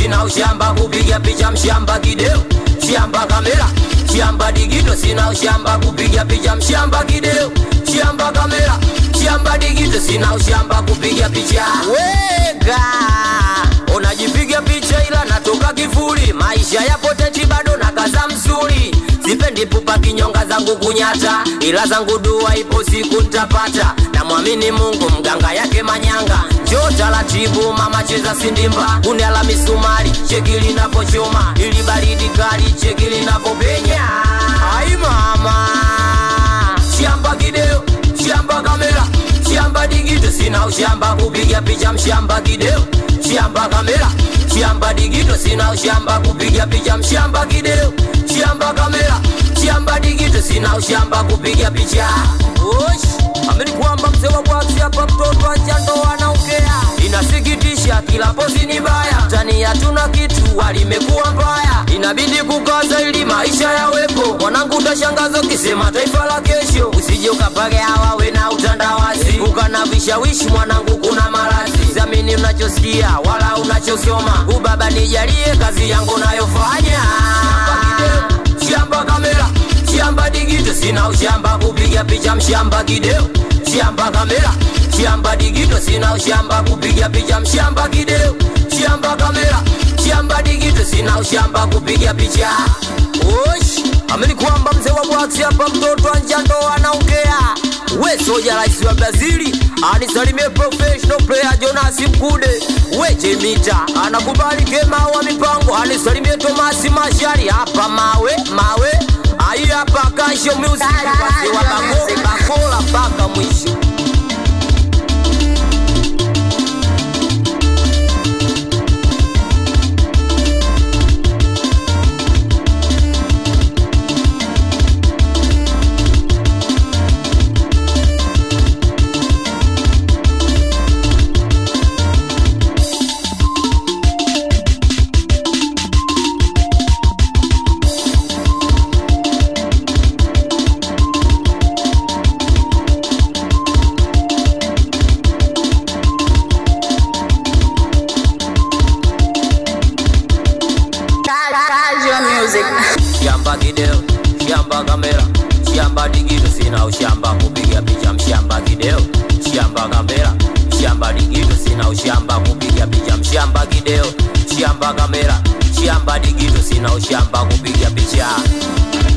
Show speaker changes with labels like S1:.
S1: sina ushamba kupiga picha mshamba kideo shamba kamera shamba digito sina ushamba kupiga picha mshamba kideo shamba kamera shamba digito sina ushamba kupiga picha wega unajipiga picha ila natoka kifuli maisha yapo techi bado na kaza msuli sipendi pupa kinyonga zangu kunyata ila zangu dua ipo siku ntapata namwamini mungu mganga yake manyanga njoo taratibu mama cheza sindimba uniala misumari cheki linavyochoma ili baridi kali cheki linavyopenya ai mama shamba kideo shamba kamera shamba digito sina ushamba kupiga picha mshamba kideo shamba kamera shamba digito sina ushamba kupiga picha mshamba kideo shamba kamera shamba digito sina ushamba kupiga picha Osh, amini kwamba mzee wa bwaksi hapa mtoto ajando anaongea inasikitisha kila pozi ni baya tani hatuna kitu walimekuwa mbaya inabidi kukaza ili maisha yawepo mwanangu utashangaza ukisema taifa la kesho usije ukapage hawawe na utandawazi ukana vishawishi mwanangu kuna marazi zamini unachosikia wala unachosoma ubaba nijalie kazi yangu nayofanya shamba kamera shamba digito sina ushamba kupiga picha mshamba kideo shamba kamera shamba digito sina ushamba kupiga picha mshamba kideo shamba kamera shamba digito sina ushamba kupiga picha osh amini kwamba mzee wa bwaksi hapa mtoto anjando anaongea we soja rais wa brazili anisalimie professional player jonasi mkude we jemita anakubali kema wa mipango anisalimie tomasi mashari hapa mawe mawe ai hapa kasho music wazee wa Bako- bakola mpaka mwisho
S2: Casual music.
S1: shamba kideo shamba kamera shamba digito sina ushamba kupiga picha mshamba kideo shamba kamera shamba digito sina ushamba kupiga picha mshamba kideo shamba kamera shamba digito sina ushamba kupiga picha